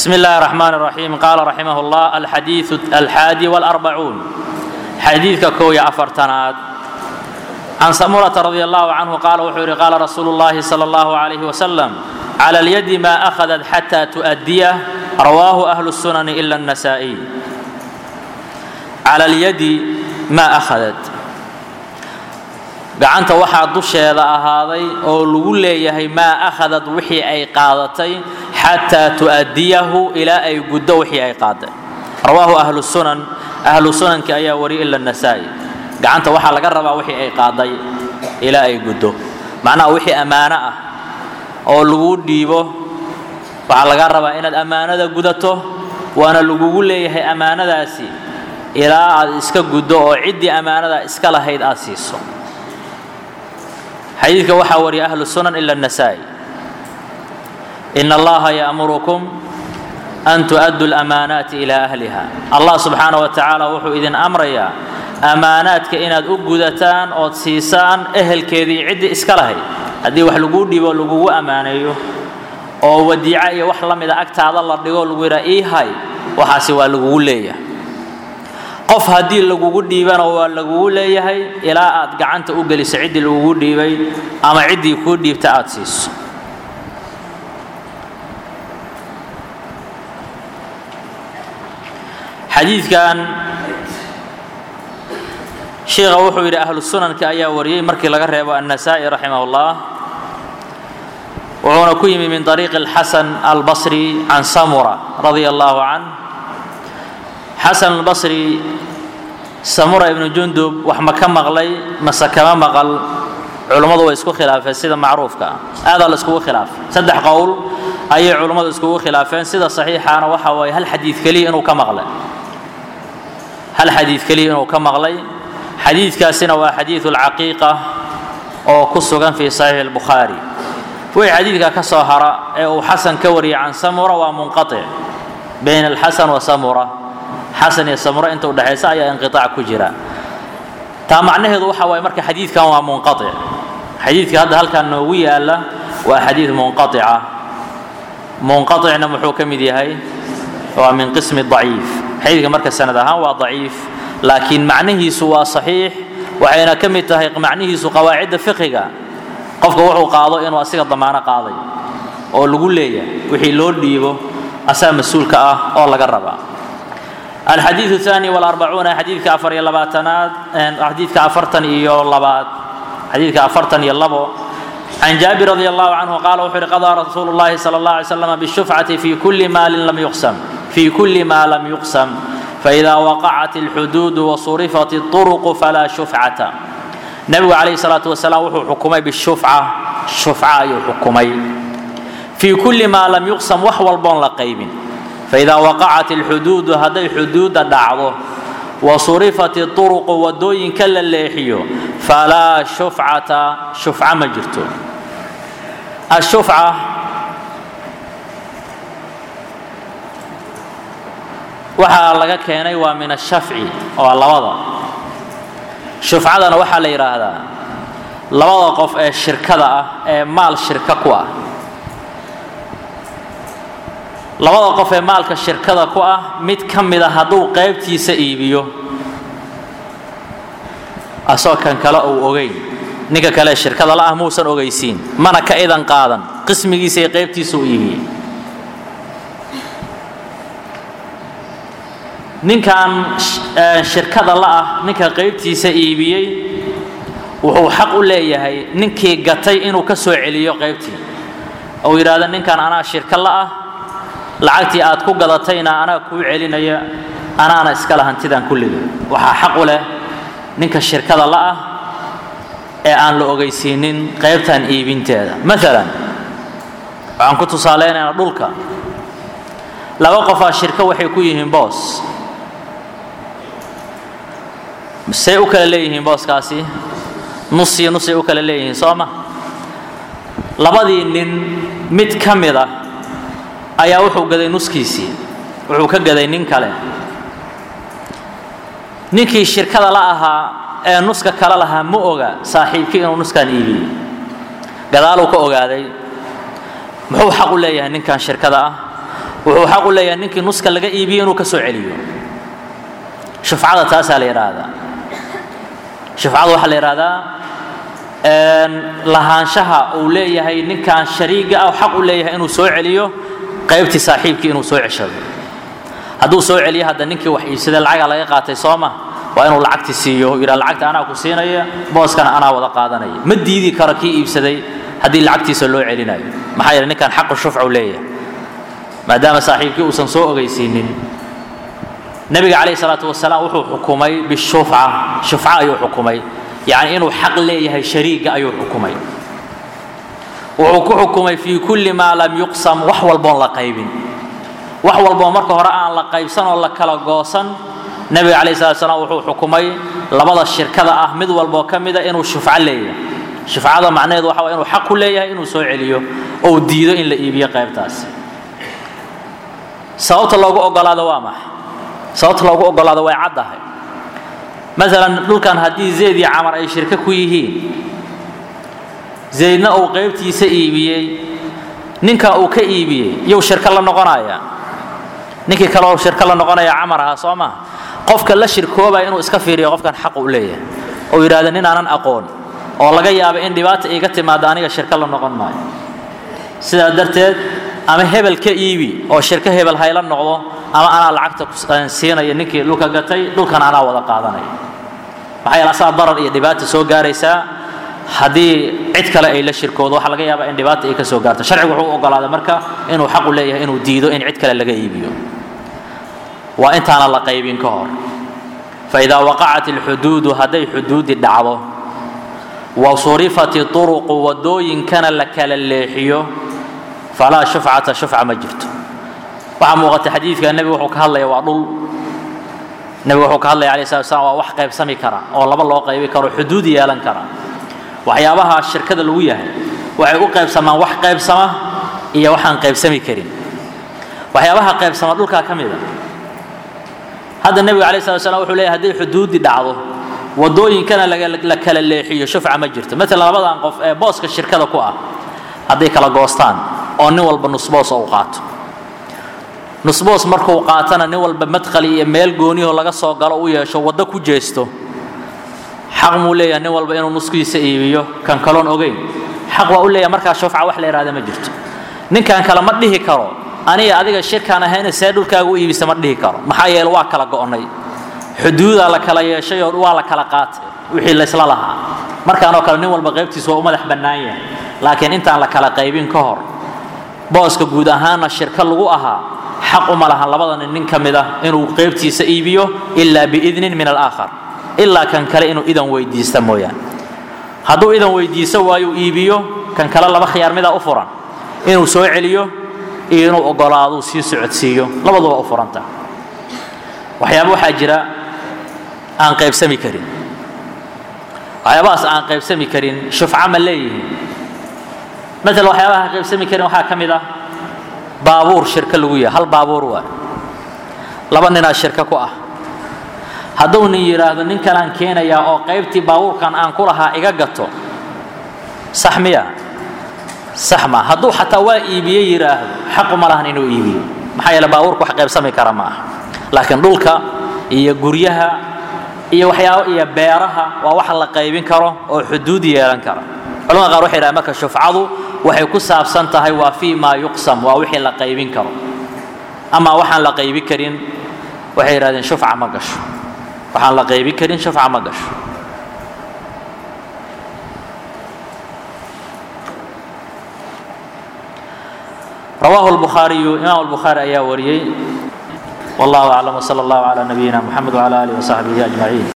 بسم الله الرحمن الرحيم قال رحمه الله الحديث الحادي والأربعون حديث كوي أفرتناد عن سمرة رضي الله عنه قال وحوري قال رسول الله صلى الله عليه وسلم على اليد ما أخذت حتى تؤديه رواه أهل السنن إلا النسائي على اليد ما أخذت gacanta waxaa dusheeda ahaaday oo lagu leeyahay maa akhadad wixii ay qaadatay xataa tu'adiyahu ilaa ay guddo wixii ay qaaday rawaahu ahlu sunan ahlu sunanki ayaa wariya ila nasaa'i gacanta waxaa laga rabaa wixii ay qaaday ilaa ay guddo macnaha wixii ammaano ah oo lagu dhiibo waxaa laga rabaa inaad ammaanada gudato waana lagugu leeyahay ammaanadaasi ilaa aad iska guddo oo ciddii ammaanada iska lahayd aad siiso xadiidka waxaa wariya ahlu sunan ila النasaa'i in allaha ya'murukum an tu'addu اlamaanaati ilaa ahliha allah subxaana wa tacaala wuxuu idin amrayaa ammaanaadka inaad u gudataan ood siisaan ehelkeedii ciddii iska lahayd haddii wax laguu dhibo lagugu ammaaneeyo oo wadiico iyo wax la mida agtaada la dhigo lagu yidhaha ii hay waxaasi waa lagugu leeyahay qof haddii lagugu dhiibana waa lagugu leeyahay ilaa aad gacanta u geliso ciddii lagugu dhiibay ama ciddii kuu dhiibta aad siiso xadiidkan sheikha wuxuu yidhi ahlu sunanka ayaa wariyey markii laga reebo annasaa'i raximah ullah wuxuuna ku yimi min طariiqi اlxasan albasri can samura radia allahu canh xasan albasri samura ibnu jundub wax ma ka maqlay mase kama maqal culummadu way isku khilaafeen sida macruufka ah aadaa la iskugu khilaafay saddex qowl ayay culummadu iskugu khilaafeen sida saxiixaana waxa waaye hal xadiid keliya inuu ka maqlay hal xadiid keliya inuu ka maqlay xadiidkaasina waa xadiidu alcaqiiqa oo ku sugan fii saxiixi albukhaari wixii xadiidka ka soo hara ee uu xasan ka wariyay can samura waa munqatic bayna alxasan wa samura xasan iyo samuro inta udhexaysa ayaa inqiaac ku jira taa macnaheedu waxa waaye marka xadiidkan waa munqaic xadiidka hadda halkan noogu yaala waa xadiid munqaica munqaicna muxuu ka mid yahay waa min qismi daciif xadiidka marka sanad ahaan waa daciif laakiin macnihiisu waa saxiix waxayna ka mid tahay macnihiisu qawaacidda fiqiga qofka wuxuu qaado inuu asiga damaano qaaday oo lagu leeyahay wixii loo dhiibo asaa mas-uulka ah oo laga rabaa الحديث الثاني والأربعون حديث كأفر يلباتنات حديث كأفرتن إيو لبات حديث كأفرتن يلبو عن جابر رضي الله عنه قال وحر قضى رسول الله صلى الله عليه وسلم بالشفعة في كل مال لم يقسم في كل ما لم يقسم فإذا وقعت الحدود وصرفت الطرق فلا شفعة نبي عليه الصلاة والسلام وحو حكمي بالشفعة شفعة يحكمي في كل ما لم يقسم وحو البون لقيبين فإذا وقعت الحدود هذي حدود دعوه وصرفت الطرق ودوين كلا الليحيو فلا شفعة شفعة مجرتو الشفعة waxaa laga keenay waa min ashafci waa labada shufcadana waxaa la yidhaahdaa labada qof ee shirkada ah ee maal shirka ku ah labada qof ee maalka shirkada ku ah mid ka mid a hadduu qaybtiisa iibiyo asoo kan kale uu ogeyn ninka kale shirkada la ah muusan ogeysiin mana ka idan qaadan qismigiisa iyo qaybtiisa u iibiyey ninkan shirkada la ah ninka qaybtiisa iibiyey wuxuu xaq u leeyahay ninkii gatay inuu ka soo celiyo qaybtii uu yidhaahdo ninkan anaa shirka la ah lacagtii aad ku gadatayna anaa kuu celinaya anaana iskale hantidan kulliga waxaa xaq u leh ninka shirkada la'ah ee aan la ogeysiinin qaybtan iibinteeda maalan waxaan ku tusaaleynaynaa dhulka laba qofaa shirko waxay ku yihiin boos say u kala leeyihiin booskaasi nus iyo nusay u kala leeyihiin soo ma labadii nin mid ka mid ah ayaa wuxuu gaday nuskiisii wuxuu ka gaday nin kale ninkii shirkada la ahaa ee nuska kale lahaa ma oga saaxiibkii inuu nuskan iibiyey gadaaluu ka ogaaday muxuu xaq u leeyahay ninkan shirkada ah wuxuu xaq u leeyahay ninkii nuska laga iibiyo inuu ka soo celiyo shufcada taasaa la yidhaahdaa shufcada waxaa la yidhahdaa lahaanshaha uu leeyahay ninkan shariiga ah xaq u leeyahay inuu soo celiyo qaybtii saaxiibkii inuu soo ceshado hadduu soo celiyo hadda ninkii wax iibsaday lacagaa laga qaatay soo ma waa inuu lacagti siiyo yidhaa lacagta anaa ku siinaya booskana anaa wada qaadanaya ma diidi karo kii iibsaday haddii lacagtiisa loo celinayo maxaa yeele ninkan xaqu shufcu leeyahay maadaama saaxiibkii uusan soo ogeysiinin nebiga calayhi salaatu wasalaam wuxuu xukumay bishufca shufca ayuu xukumay yacni inuu xaq leeyahay shariiga ayuu xukumay wuxuu ku xukumay fii kulli maa lam yuqsam wax walboon la qaybin wax walboo marka hore aan la qaybsan oo la kala goosan nebiga calayhi salatu wasalaam wuxuu xukumay labada shirkada ah mid walboo ka mida inuu shufco leeyahay shufcada macnaheedu waxa waa inuu xaq ku leeyahay inuu soo celiyo ou diido in la iibiyo qaybtaasi sababta loogu ogolaado waa maxay sababta loogu ogolaado way caddahay maalan dhulkan haddii zayd iyo camar ay shirko ku yihiin zaydna uu qaybtiisa iibiyey ninka uu ka iibiyey iyou shirko la noqonaya ninkii kaleoo shirko la noqonaya camar ahaa soo maha qofka la shirkoobaya inuu iska fiiriyo qofkan xaq u leeyahay oo yidhahda nin aanan aqoon oo laga yaaba in dhibaata iiga timaado aniga shirko la noqon maayo sidaa darteed ama hebel ka iibi oo shirko hebel hayla noqdo ama anaa lacagta siinaya ninkii dhulka gatay dhulkan anaa wada qaadanaya maxaa yeele asaa darar iyo dhibaata soo gaaraysaa haddii cid kale ay la shirkoodo waxaa laga yaabaa in dhibaata ay ka soo gaarto sharcigu wuxuu u ogolaaday marka inuu xaqu leeyahay inuu diido in cid kale laga iibiyo waa intaana la qaybin ka hor faidaa waqacat alxuduudu hadday xuduudi dhacdo wa surifat turuqu wadooyinkana la kala leexiyo falaa shufcata shufca ma jirto waxaa muuqata xadiidka nebigu wuxuu ka hadlaya waa dhul nebigu wuxuu ka hadlaya alayh salatu wasalaam waa wax qaybsami kara oo laba loo qaybi karo xuduud yeelan kara waxyaabaha shirkada lagu yahay waxay u qaybsamaan wax qaybsama iyo waxaan qaybsami karin waxyaabaha qaybsama dhulkaa ka mida hadda nebiga alayh salatu wasalaam wuxuu leeyahay hadday xuduudi dhacdo wadooyinkana la kala leexiyo shufca ma jirto maalan labadan qof ee booska shirkada ku ah hadday kala goostaan oo nin walba nusboos uu qaato nusboos markuu qaatana nin walba madkhali iyo meel gooniyahoo laga soo galo u yeesho waddo ku jeesto xaq muu leeyahay nin walba inuu nuskiisa iibiyo kan kaloon ogeyn xaq waa u leeyahay markaa shufca wax la yidhahda ma jirto ninkan kale ma dhihi karo aniga adiga shirkaan ahayna see dhulkaaga u iibisa ma dhihi karo maxaa yeele waa kala go'nay xuduudaa la kala yeeshay oo waa la kala qaatay wixii laysla lahaa markaanoo kale nin walba qaybtiisa waa u madax bannaan yahay laakiin intaan la kala qaybin ka hor booska guud ahaanna shirka lagu ahaa xaq uma lahan labada nin nin ka mid ah inuu qaybtiisa iibiyo ilaa biidnin min alaakhar ilaa kan kale inuu idan weydiista mooyaan hadduu idan weydiiso waayuu iibiyo kan kale laba khiyaar midaa u furan inuu soo celiyo iyo inuu ogolaaduu sii socodsiiyo labaduba u furanta waxyaaba waxaa jira aan qaybsami karin waxyaabahaas aan qaybsami karin shufca ma leeyihiin maala waxyaabaha aan qaybsami karin waxaa ka mid ah baabuur shirka lagu yahay hal baabuur waa laba ninaa shirka ku ah hadduu nin yidhaahdo nin kalaan keenayaa oo qaybtii baabuurkan aan ku lahaa iga gato sax miya sax ma hadduu xataa waa iibiye yidhaahdo xaqu ma lahan inuu iibiyo maxaa yeele baabuurka wax qaybsami kara ma aha laakiin dhulka iyo guryaha iyo waxyaaba iyo beeraha waa wax la qaybin karo oo xuduud yeelan kara culamada qaar waxay yidhahdeen marka shufcadu waxay ku saabsan tahay waa fii maa yuqsam waa wixii la qaybin karo ama waxaan la qaybi karin waxay yidhahdeen shufca ma gasho waxaan la qaybi karin shufca ma gasho رواه البخاري إمام البخاري أيا وريي والله أعلم وصلى الله على نبينا محمد وعلى آله وصحبه أجمعين